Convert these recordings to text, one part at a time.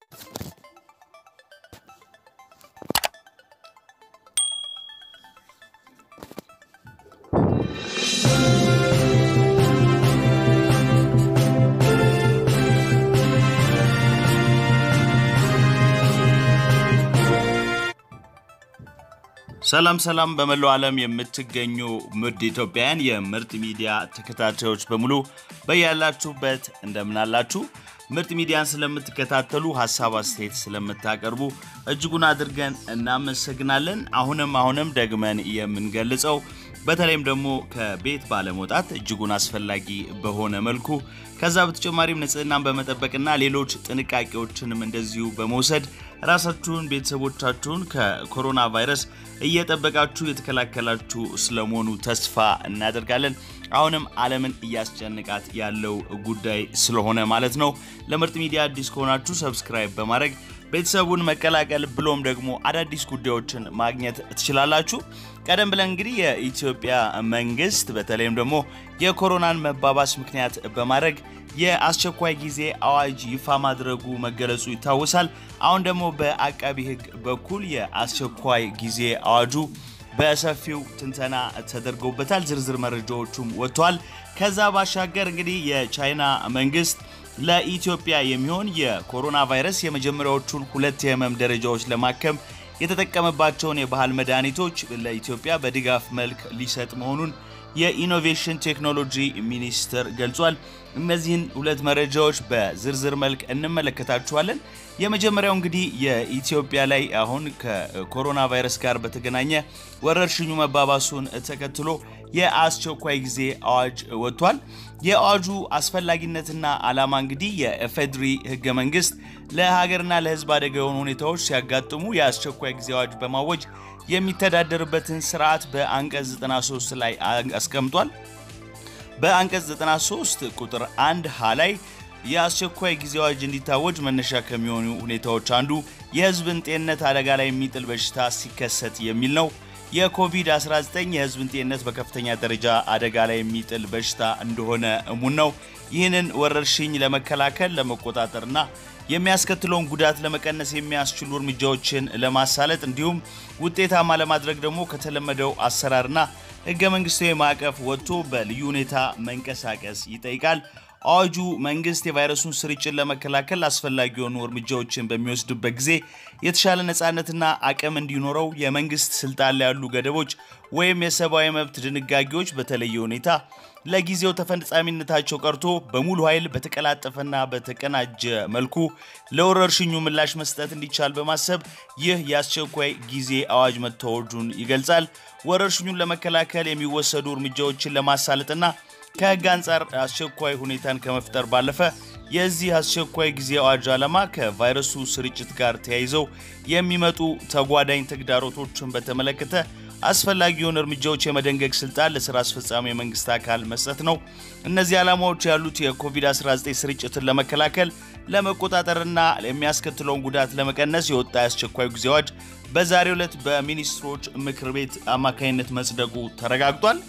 ሰላም ሰላም በመላው ዓለም የምትገኙ ምርጥ ኢትዮጵያውያን የምርጥ ሚዲያ ተከታታዮች በሙሉ በያላችሁበት እንደምናላችሁ ምርጥ ሚዲያን ስለምትከታተሉ ሀሳብ አስተያየት ስለምታቀርቡ እጅጉን አድርገን እናመሰግናለን። አሁንም አሁንም ደግመን የምንገልጸው በተለይም ደግሞ ከቤት ባለመውጣት እጅጉን አስፈላጊ በሆነ መልኩ ከዛ በተጨማሪም ንጽህናን በመጠበቅና ሌሎች ጥንቃቄዎችንም እንደዚሁ በመውሰድ ራሳችሁን ቤተሰቦቻችሁን ከኮሮና ቫይረስ እየጠበቃችሁ የተከላከላችሁ ስለመሆኑ ተስፋ እናደርጋለን። አሁንም ዓለምን እያስጨንቃት ያለው ጉዳይ ስለሆነ ማለት ነው። ለምርጥ ሚዲያ አዲስ ከሆናችሁ ሰብስክራይብ በማድረግ ቤተሰቡን መቀላቀል ብሎም ደግሞ አዳዲስ ጉዳዮችን ማግኘት ትችላላችሁ። ቀደም ብለን እንግዲህ የኢትዮጵያ መንግስት በተለይም ደግሞ የኮሮናን መባባስ ምክንያት በማድረግ የአስቸኳይ ጊዜ አዋጅ ይፋ ማድረጉ መገለጹ ይታወሳል። አሁን ደግሞ በአቃቢ ሕግ በኩል የአስቸኳይ ጊዜ አዋጁ በሰፊው ትንተና ተደርጎበታል። ዝርዝር መረጃዎቹም ወጥተዋል። ከዛ ባሻገር እንግዲህ የቻይና መንግስት ለኢትዮጵያ የሚሆን የኮሮና ቫይረስ የመጀመሪያዎቹን ሁለት የህመም ደረጃዎች ለማከም የተጠቀመባቸውን የባህል መድኃኒቶች ለኢትዮጵያ በድጋፍ መልክ ሊሰጥ መሆኑን የኢኖቬሽን ቴክኖሎጂ ሚኒስቴር ገልጿል። እነዚህን ሁለት መረጃዎች በዝርዝር መልክ እንመለከታችኋለን። የመጀመሪያው እንግዲህ የኢትዮጵያ ላይ አሁን ከኮሮና ቫይረስ ጋር በተገናኘ ወረርሽኙ መባባሱን ተከትሎ የአስቸኳይ ጊዜ አዋጅ ወጥቷል። የአዋጁ አስፈላጊነትና ዓላማ እንግዲህ የኢፌዴሪ ህገ መንግስት ለሀገርና ለህዝብ አደጋ የሆኑ ሁኔታዎች ሲያጋጥሙ የአስቸኳይ ጊዜ አዋጅ በማወጅ የሚተዳደርበትን ስርዓት በአንቀጽ 93 ላይ አስቀምጧል። በአንቀጽ 93 ቁጥር 1 ሀ ላይ የአስቸኳይ ጊዜ አዋጅ እንዲታወጅ መነሻ ከሚሆኑ ሁኔታዎች አንዱ የህዝብን ጤንነት አደጋ ላይ የሚጥል በሽታ ሲከሰት የሚል ነው። የኮቪድ-19 የህዝብን ጤንነት በከፍተኛ ደረጃ አደጋ ላይ የሚጥል በሽታ እንደሆነ እሙን ነው። ይህንን ወረርሽኝ ለመከላከል ለመቆጣጠርና የሚያስከትለውን ጉዳት ለመቀነስ የሚያስችሉ እርምጃዎችን ለማሳለጥ እንዲሁም ውጤታማ ለማድረግ ደግሞ ከተለመደው አሰራርና ህገ መንግስታዊ ማዕቀፍ ወጥቶ በልዩ ሁኔታ መንቀሳቀስ ይጠይቃል። አዋጁ መንግስት የቫይረሱን ስርጭት ለመከላከል አስፈላጊ የሆኑ እርምጃዎችን በሚወስድበት ጊዜ የተሻለ ነፃነትና አቅም እንዲኖረው የመንግስት ስልጣን ላይ ያሉ ገደቦች ወይም የሰብአዊ መብት ድንጋጌዎች በተለየ ሁኔታ ለጊዜው ተፈጻሚነታቸው ቀርቶ በሙሉ ኃይል በተቀላጠፈና በተቀናጀ መልኩ ለወረርሽኙ ምላሽ መስጠት እንዲቻል በማሰብ ይህ የአስቸኳይ ጊዜ አዋጅ መታወጁን ይገልጻል። ወረርሽኙን ለመከላከል የሚወሰዱ እርምጃዎችን ለማሳለጥና ከህግ አንጻር አስቸኳይ ሁኔታን ከመፍጠር ባለፈ የዚህ አስቸኳይ ጊዜ አዋጅ ዓላማ ከቫይረሱ ስርጭት ጋር ተያይዘው የሚመጡ ተጓዳኝ ተግዳሮቶችን በተመለከተ አስፈላጊ የሆኑ እርምጃዎች የመደንገግ ስልጣን ለስራ አስፈጻሚ የመንግስት አካል መስጠት ነው። እነዚህ ዓላማዎች ያሉት የኮቪድ-19 ስርጭትን ለመከላከል ለመቆጣጠርና የሚያስከትለውን ጉዳት ለመቀነስ የወጣ የአስቸኳይ ጊዜ አዋጅ በዛሬው ዕለት በሚኒስትሮች ምክር ቤት አማካኝነት መጽደቁ ተረጋግጧል።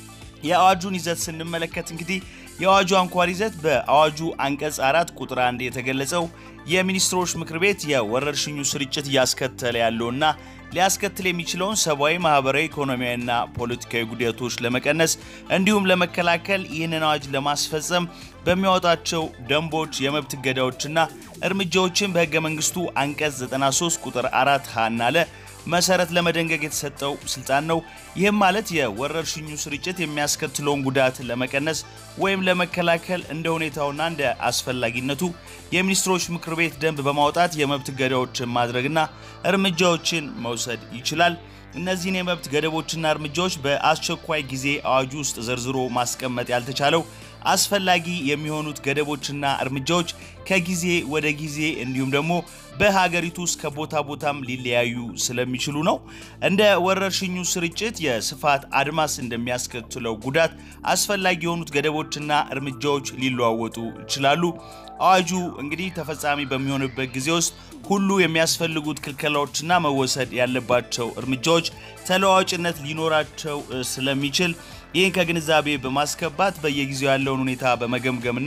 የአዋጁን ይዘት ስንመለከት እንግዲህ የአዋጁ አንኳር ይዘት በአዋጁ አንቀጽ አራት ቁጥር አንድ የተገለጸው የሚኒስትሮች ምክር ቤት የወረርሽኙ ስርጭት እያስከተለ ያለውና ሊያስከትል የሚችለውን ሰብአዊ፣ ማህበራዊ፣ ኢኮኖሚያዊና ፖለቲካዊ ጉዳቶች ለመቀነስ እንዲሁም ለመከላከል ይህንን አዋጅ ለማስፈጸም በሚያወጣቸው ደንቦች፣ የመብት እገዳዎችና እርምጃዎችን በህገ መንግስቱ አንቀጽ 93 ቁጥር 4 ሀና ለ መሰረት ለመደንገግ የተሰጠው ስልጣን ነው። ይህም ማለት የወረርሽኙ ስርጭት የሚያስከትለውን ጉዳት ለመቀነስ ወይም ለመከላከል እንደ ሁኔታውና እንደ አስፈላጊነቱ የሚኒስትሮች ምክር ቤት ደንብ በማውጣት የመብት ገዳዎችን ማድረግና እርምጃዎችን መውሰድ ይችላል። እነዚህን የመብት ገደቦችና እርምጃዎች በአስቸኳይ ጊዜ አዋጁ ውስጥ ዘርዝሮ ማስቀመጥ ያልተቻለው አስፈላጊ የሚሆኑት ገደቦችና እርምጃዎች ከጊዜ ወደ ጊዜ እንዲሁም ደግሞ በሀገሪቱ ውስጥ ከቦታ ቦታም ሊለያዩ ስለሚችሉ ነው። እንደ ወረርሽኙ ስርጭት የስፋት አድማስ እንደሚያስከትለው ጉዳት አስፈላጊ የሆኑት ገደቦችና እርምጃዎች ሊለዋወጡ ይችላሉ። አዋጁ እንግዲህ ተፈጻሚ በሚሆንበት ጊዜ ውስጥ ሁሉ የሚያስፈልጉት ክልከላዎችና መወሰድ ያለባቸው እርምጃዎች ተለዋዋጭነት ሊኖራቸው ስለሚችል ይህን ከግንዛቤ በማስገባት በየጊዜው ያለውን ሁኔታ በመገምገምና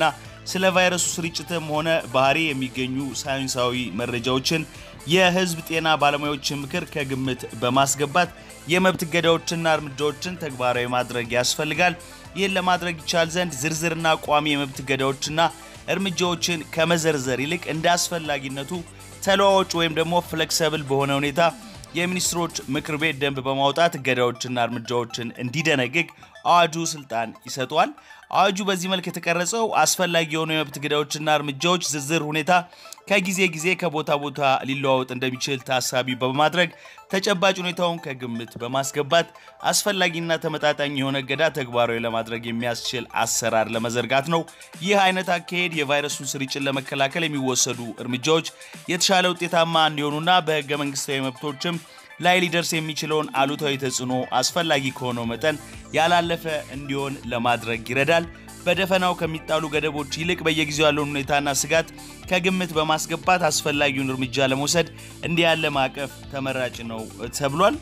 ስለ ቫይረሱ ስርጭትም ሆነ ባህሪ የሚገኙ ሳይንሳዊ መረጃዎችን የህዝብ ጤና ባለሙያዎችን ምክር ከግምት በማስገባት የመብት እገዳዎችና እርምጃዎችን ተግባራዊ ማድረግ ያስፈልጋል። ይህን ለማድረግ ይቻል ዘንድ ዝርዝርና ቋሚ የመብት እገዳዎችና እርምጃዎችን ከመዘርዘር ይልቅ እንደ አስፈላጊነቱ ተለዋዋጭ ወይም ደግሞ ፍሌክሰብል በሆነ ሁኔታ የሚኒስትሮች ምክር ቤት ደንብ በማውጣት እገዳዎችና እርምጃዎችን እንዲደነግግ አዋጁ ስልጣን ይሰጠዋል። አዋጁ በዚህ መልክ የተቀረጸው አስፈላጊ የሆኑ የመብት እገዳዎችና እርምጃዎች ዝርዝር ሁኔታ ከጊዜ ጊዜ ከቦታ ቦታ ሊለዋወጥ እንደሚችል ታሳቢ በማድረግ ተጨባጭ ሁኔታውን ከግምት በማስገባት አስፈላጊና ተመጣጣኝ የሆነ እገዳ ተግባራዊ ለማድረግ የሚያስችል አሰራር ለመዘርጋት ነው። ይህ አይነት አካሄድ የቫይረሱን ስርጭት ለመከላከል የሚወሰዱ እርምጃዎች የተሻለ ውጤታማ እንዲሆኑና በህገ መንግስታዊ መብቶችም ላይ ሊደርስ የሚችለውን አሉታዊ ተጽዕኖ አስፈላጊ ከሆነው መጠን ያላለፈ እንዲሆን ለማድረግ ይረዳል። በደፈናው ከሚጣሉ ገደቦች ይልቅ በየጊዜው ያለውን ሁኔታና ስጋት ከግምት በማስገባት አስፈላጊውን እርምጃ ለመውሰድ እንዲህ ያለ ማዕቀፍ ተመራጭ ነው ተብሏል።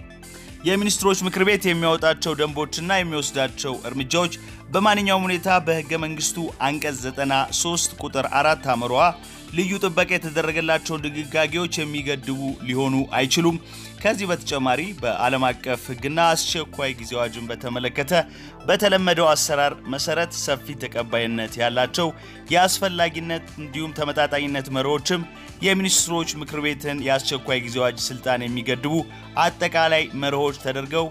የሚኒስትሮች ምክር ቤት የሚያወጣቸው ደንቦችና የሚወስዳቸው እርምጃዎች በማንኛውም ሁኔታ በህገ መንግስቱ አንቀጽ 93 ቁጥር 4 አምሯ ልዩ ጥበቃ የተደረገላቸውን ድንጋጌዎች የሚገድቡ ሊሆኑ አይችሉም። ከዚህ በተጨማሪ በዓለም አቀፍ ህግና አስቸኳይ ጊዜ አዋጅን በተመለከተ በተለመደው አሰራር መሰረት ሰፊ ተቀባይነት ያላቸው የአስፈላጊነት እንዲሁም ተመጣጣኝነት መርሆችም የሚኒስትሮች ምክር ቤትን የአስቸኳይ ጊዜ አዋጅ ስልጣን የሚገድቡ አጠቃላይ መርሆች ተደርገው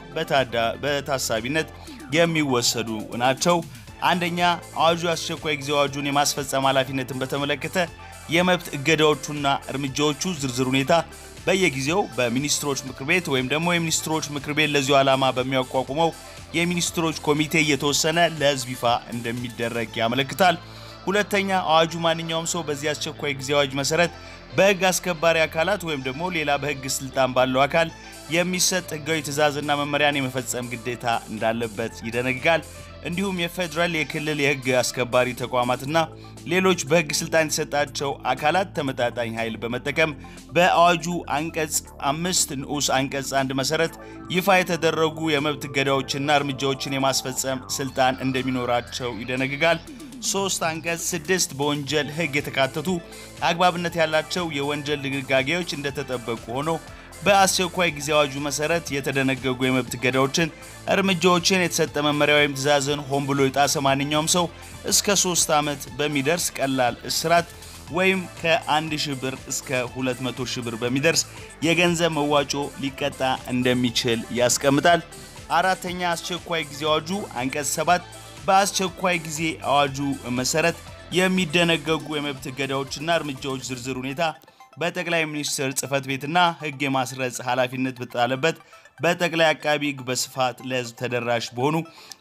በታሳቢነት የሚወሰዱ ናቸው። አንደኛ፣ አዋጁ የአስቸኳይ ጊዜ አዋጁን የማስፈጸም ኃላፊነትን በተመለከተ የመብት እገዳዎቹና እርምጃዎቹ ዝርዝር ሁኔታ በየጊዜው በሚኒስትሮች ምክር ቤት ወይም ደግሞ የሚኒስትሮች ምክር ቤት ለዚሁ ዓላማ በሚያቋቁመው የሚኒስትሮች ኮሚቴ እየተወሰነ ለህዝብ ይፋ እንደሚደረግ ያመለክታል። ሁለተኛ አዋጁ ማንኛውም ሰው በዚህ አስቸኳይ ጊዜ አዋጅ መሰረት በህግ አስከባሪ አካላት ወይም ደግሞ ሌላ በህግ ስልጣን ባለው አካል የሚሰጥ ህጋዊ ትዕዛዝና መመሪያን የመፈጸም ግዴታ እንዳለበት ይደነግጋል። እንዲሁም የፌዴራል የክልል የህግ አስከባሪ ተቋማትና ሌሎች በህግ ስልጣን የተሰጣቸው አካላት ተመጣጣኝ ኃይል በመጠቀም በአዋጁ አንቀጽ አምስት ንዑስ አንቀጽ አንድ መሰረት ይፋ የተደረጉ የመብት እገዳዎችና እርምጃዎችን የማስፈጸም ስልጣን እንደሚኖራቸው ይደነግጋል። ሶስት አንቀጽ ስድስት በወንጀል ህግ የተካተቱ አግባብነት ያላቸው የወንጀል ድንጋጌዎች እንደተጠበቁ ሆኖ በአስቸኳይ ጊዜ አዋጁ መሰረት የተደነገጉ የመብት እገዳዎችን፣ እርምጃዎችን፣ የተሰጠ መመሪያ ወይም ትዕዛዝን ሆን ብሎ የጣሰ ማንኛውም ሰው እስከ ሶስት ዓመት በሚደርስ ቀላል እስራት ወይም ከ1 ሺህ ብር እስከ 200 ሺህ ብር በሚደርስ የገንዘብ መዋጮ ሊቀጣ እንደሚችል ያስቀምጣል። አራተኛ አስቸኳይ ጊዜ አዋጁ አንቀጽ 7 በአስቸኳይ ጊዜ አዋጁ መሰረት የሚደነገጉ የመብት እገዳዎችና እርምጃዎች ዝርዝር ሁኔታ በጠቅላይ ሚኒስትር ጽህፈት ቤትና ህግ የማስረጽ ኃላፊነት በተጣለበት በጠቅላይ አቃቢ ህግ በስፋት ለህዝብ ተደራሽ በሆኑ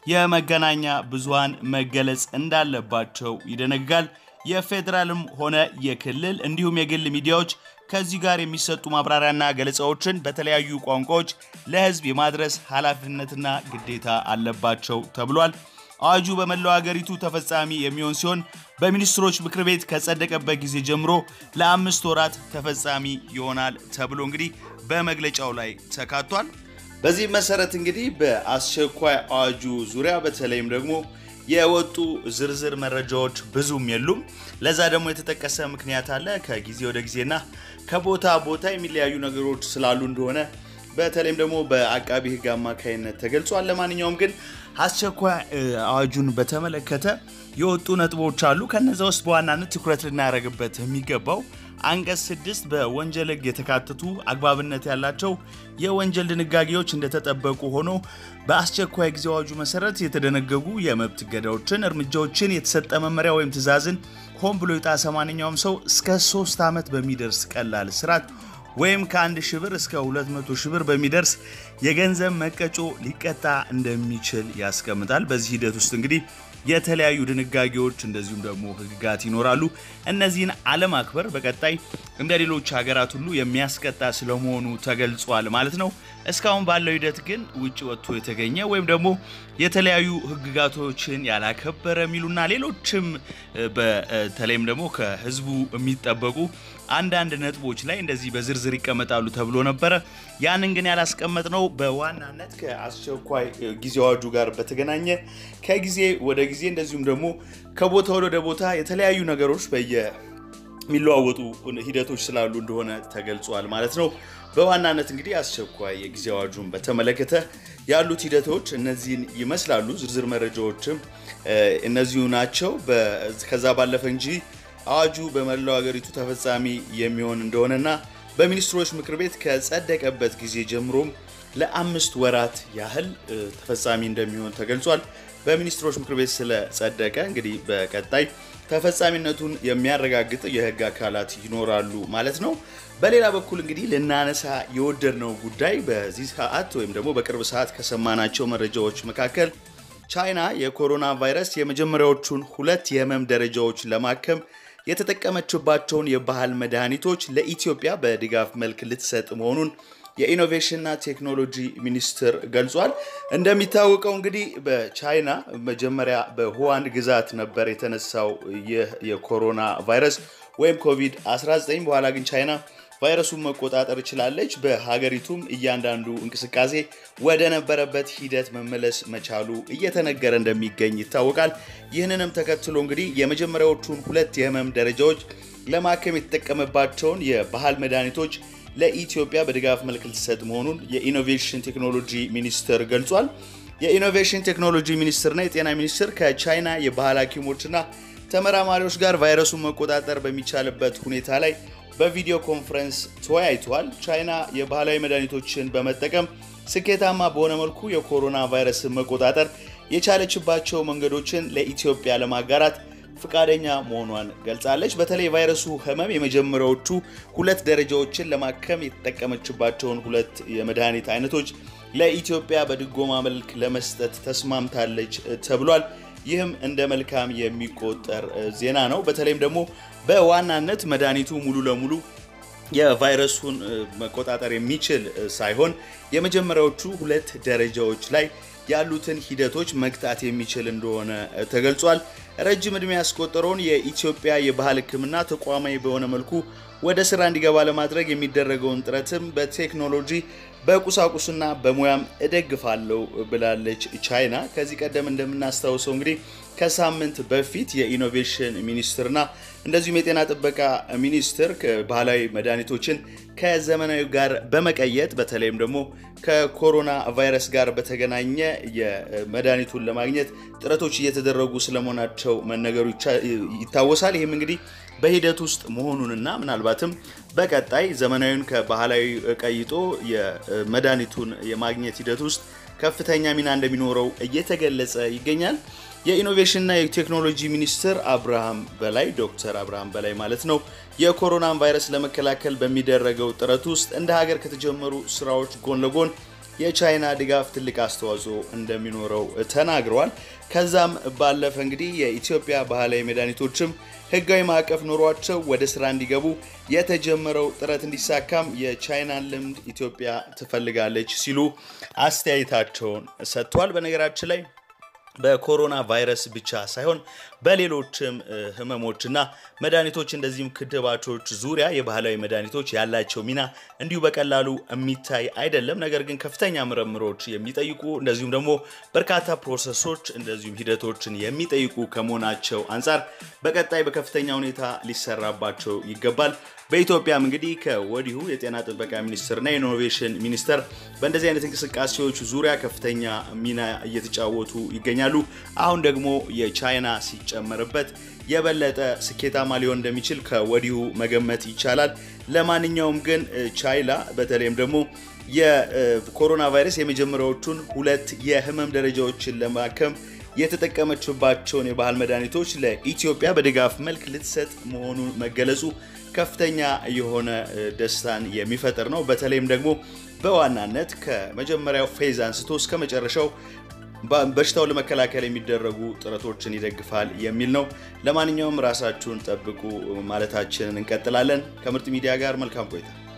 የመገናኛ ብዙሃን መገለጽ እንዳለባቸው ይደነግጋል። የፌዴራልም ሆነ የክልል እንዲሁም የግል ሚዲያዎች ከዚህ ጋር የሚሰጡ ማብራሪያና ገለጻዎችን በተለያዩ ቋንቋዎች ለህዝብ የማድረስ ኃላፊነትና ግዴታ አለባቸው ተብሏል። አዋጁ በመላው ሀገሪቱ ተፈጻሚ የሚሆን ሲሆን በሚኒስትሮች ምክር ቤት ከጸደቀበት ጊዜ ጀምሮ ለአምስት ወራት ተፈጻሚ ይሆናል ተብሎ እንግዲህ በመግለጫው ላይ ተካቷል። በዚህ መሰረት እንግዲህ በአስቸኳይ አዋጁ ዙሪያ በተለይም ደግሞ የወጡ ዝርዝር መረጃዎች ብዙም የሉም። ለዛ ደግሞ የተጠቀሰ ምክንያት አለ። ከጊዜ ወደ ጊዜና ከቦታ ቦታ የሚለያዩ ነገሮች ስላሉ እንደሆነ በተለይም ደግሞ በአቃቢ ህግ አማካይነት ተገልጿል። ለማንኛውም ግን አስቸኳይ አዋጁን በተመለከተ የወጡ ነጥቦች አሉ። ከነዚ ውስጥ በዋናነት ትኩረት ልናደርግበት የሚገባው አንቀጽ ስድስት በወንጀል ህግ የተካተቱ አግባብነት ያላቸው የወንጀል ድንጋጌዎች እንደተጠበቁ ሆኖ በአስቸኳይ ጊዜ አዋጁ መሰረት የተደነገጉ የመብት እገዳዎችን፣ እርምጃዎችን፣ የተሰጠ መመሪያ ወይም ትዕዛዝን ሆን ብሎ የጣሰ ማንኛውም ሰው እስከ ሶስት ዓመት በሚደርስ ቀላል እስራት ወይም ከአንድ ሺህ ብር እስከ 200 ሺህ ብር በሚደርስ የገንዘብ መቀጮ ሊቀጣ እንደሚችል ያስቀምጣል። በዚህ ሂደት ውስጥ እንግዲህ የተለያዩ ድንጋጌዎች እንደዚሁም ደግሞ ህግጋት ይኖራሉ። እነዚህን አለማክበር በቀጣይ እንደ ሌሎች ሀገራት ሁሉ የሚያስቀጣ ስለመሆኑ ተገልጿል ማለት ነው። እስካሁን ባለው ሂደት ግን ውጭ ወጥቶ የተገኘ ወይም ደግሞ የተለያዩ ህግጋቶችን ያላከበረ የሚሉና ሌሎችም በተለይም ደግሞ ከህዝቡ የሚጠበቁ አንዳንድ ነጥቦች ላይ እንደዚህ በዝርዝር ይቀመጣሉ ተብሎ ነበረ። ያንን ግን ያላስቀመጥ ነው በዋናነት ከአስቸኳይ ጊዜ አዋጁ ጋር በተገናኘ ከጊዜ ወደ ጊዜ እንደዚሁም ደግሞ ከቦታ ወደ ቦታ የተለያዩ ነገሮች በየ የሚለዋወጡ ሂደቶች ስላሉ እንደሆነ ተገልጿል ማለት ነው። በዋናነት እንግዲህ አስቸኳይ የጊዜ አዋጁን በተመለከተ ያሉት ሂደቶች እነዚህን ይመስላሉ። ዝርዝር መረጃዎችም እነዚሁ ናቸው። ከዛ ባለፈ እንጂ አዋጁ በመላው ሀገሪቱ ተፈጻሚ የሚሆን እንደሆነና በሚኒስትሮች ምክር ቤት ከጸደቀበት ጊዜ ጀምሮም ለአምስት ወራት ያህል ተፈጻሚ እንደሚሆን ተገልጿል። በሚኒስትሮች ምክር ቤት ስለጸደቀ እንግዲህ በቀጣይ ተፈጻሚነቱን የሚያረጋግጥ የሕግ አካላት ይኖራሉ ማለት ነው። በሌላ በኩል እንግዲህ ልናነሳ የወደድነው ጉዳይ በዚህ ሰዓት ወይም ደግሞ በቅርብ ሰዓት ከሰማናቸው መረጃዎች መካከል ቻይና የኮሮና ቫይረስ የመጀመሪያዎቹን ሁለት የህመም ደረጃዎች ለማከም የተጠቀመችባቸውን የባህል መድኃኒቶች ለኢትዮጵያ በድጋፍ መልክ ልትሰጥ መሆኑን የኢኖቬሽንና ቴክኖሎጂ ሚኒስቴር ገልጿል። እንደሚታወቀው እንግዲህ በቻይና መጀመሪያ በሁዋን ግዛት ነበር የተነሳው ይህ የኮሮና ቫይረስ ወይም ኮቪድ-19። በኋላ ግን ቻይና ቫይረሱን መቆጣጠር ችላለች። በሀገሪቱም እያንዳንዱ እንቅስቃሴ ወደ ነበረበት ሂደት መመለስ መቻሉ እየተነገረ እንደሚገኝ ይታወቃል። ይህንንም ተከትሎ እንግዲህ የመጀመሪያዎቹን ሁለት የህመም ደረጃዎች ለማከም የተጠቀመባቸውን የባህል መድኃኒቶች ለኢትዮጵያ በድጋፍ መልክ ልትሰጥ መሆኑን የኢኖቬሽን ቴክኖሎጂ ሚኒስቴር ገልጿል። የኢኖቬሽን ቴክኖሎጂ ሚኒስቴርና የጤና ሚኒስቴር ከቻይና የባህል ሐኪሞችና ተመራማሪዎች ጋር ቫይረሱን መቆጣጠር በሚቻልበት ሁኔታ ላይ በቪዲዮ ኮንፈረንስ ተወያይተዋል። ቻይና የባህላዊ መድኃኒቶችን በመጠቀም ስኬታማ በሆነ መልኩ የኮሮና ቫይረስን መቆጣጠር የቻለችባቸው መንገዶችን ለኢትዮጵያ ለማጋራት ፍቃደኛ መሆኗን ገልጻለች። በተለይ የቫይረሱ ህመም የመጀመሪያዎቹ ሁለት ደረጃዎችን ለማከም የተጠቀመችባቸውን ሁለት የመድኃኒት አይነቶች ለኢትዮጵያ በድጎማ መልክ ለመስጠት ተስማምታለች ተብሏል። ይህም እንደ መልካም የሚቆጠር ዜና ነው። በተለይም ደግሞ በዋናነት መድኃኒቱ ሙሉ ለሙሉ የቫይረሱን መቆጣጠር የሚችል ሳይሆን የመጀመሪያዎቹ ሁለት ደረጃዎች ላይ ያሉትን ሂደቶች መግታት የሚችል እንደሆነ ተገልጿል። ረጅም ዕድሜ ያስቆጠረውን የኢትዮጵያ የባህል ሕክምና ተቋማዊ በሆነ መልኩ ወደ ስራ እንዲገባ ለማድረግ የሚደረገውን ጥረትም በቴክኖሎጂ በቁሳቁስና በሙያም እደግፋለሁ ብላለች ቻይና። ከዚህ ቀደም እንደምናስታውሰው እንግዲህ ከሳምንት በፊት የኢኖቬሽን ሚኒስትርና እንደዚሁም የጤና ጥበቃ ሚኒስትር ባህላዊ መድኃኒቶችን ከዘመናዊ ጋር በመቀየጥ በተለይም ደግሞ ከኮሮና ቫይረስ ጋር በተገናኘ የመድኃኒቱን ለማግኘት ጥረቶች እየተደረጉ ስለመሆናቸው መነገሩ ይታወሳል። ይህም እንግዲህ በሂደት ውስጥ መሆኑንና ምናልባትም በቀጣይ ዘመናዊውን ከባህላዊ ቀይጦ የመድኃኒቱን የማግኘት ሂደት ውስጥ ከፍተኛ ሚና እንደሚኖረው እየተገለጸ ይገኛል። የኢኖቬሽንና የቴክኖሎጂ ሚኒስትር አብርሃም በላይ ዶክተር አብርሃም በላይ ማለት ነው የኮሮናን ቫይረስ ለመከላከል በሚደረገው ጥረት ውስጥ እንደ ሀገር ከተጀመሩ ስራዎች ጎን ለጎን የቻይና ድጋፍ ትልቅ አስተዋጽኦ እንደሚኖረው ተናግረዋል። ከዛም ባለፈ እንግዲህ የኢትዮጵያ ባህላዊ መድኃኒቶችም ሕጋዊ ማዕቀፍ ኖሯቸው ወደ ስራ እንዲገቡ የተጀመረው ጥረት እንዲሳካም የቻይናን ልምድ ኢትዮጵያ ትፈልጋለች ሲሉ አስተያየታቸውን ሰጥቷል። በነገራችን ላይ በኮሮና ቫይረስ ብቻ ሳይሆን በሌሎችም ህመሞችና መድኃኒቶች እንደዚህም ክትባቶች ዙሪያ የባህላዊ መድኃኒቶች ያላቸው ሚና እንዲሁ በቀላሉ የሚታይ አይደለም። ነገር ግን ከፍተኛ ምርምሮች የሚጠይቁ እንደዚሁም ደግሞ በርካታ ፕሮሰሶች እንደዚሁም ሂደቶችን የሚጠይቁ ከመሆናቸው አንጻር በቀጣይ በከፍተኛ ሁኔታ ሊሰራባቸው ይገባል። በኢትዮጵያም እንግዲህ ከወዲሁ የጤና ጥበቃ ሚኒስቴርና የኢኖቬሽን ሚኒስቴር በእንደዚህ አይነት እንቅስቃሴዎች ዙሪያ ከፍተኛ ሚና እየተጫወቱ ይገኛሉ። አሁን ደግሞ የቻይና ሲጨመርበት የበለጠ ስኬታማ ሊሆን እንደሚችል ከወዲሁ መገመት ይቻላል። ለማንኛውም ግን ቻይና በተለይም ደግሞ የኮሮና ቫይረስ የመጀመሪያዎቹን ሁለት የህመም ደረጃዎችን ለማከም የተጠቀመችባቸውን የባህል መድኃኒቶች ለኢትዮጵያ በድጋፍ መልክ ልትሰጥ መሆኑን መገለጹ ከፍተኛ የሆነ ደስታን የሚፈጥር ነው። በተለይም ደግሞ በዋናነት ከመጀመሪያው ፌዝ አንስቶ እስከ መጨረሻው በሽታውን ለመከላከል የሚደረጉ ጥረቶችን ይደግፋል የሚል ነው። ለማንኛውም ራሳችሁን ጠብቁ ማለታችንን እንቀጥላለን። ከምርጥ ሚዲያ ጋር መልካም ቆይታ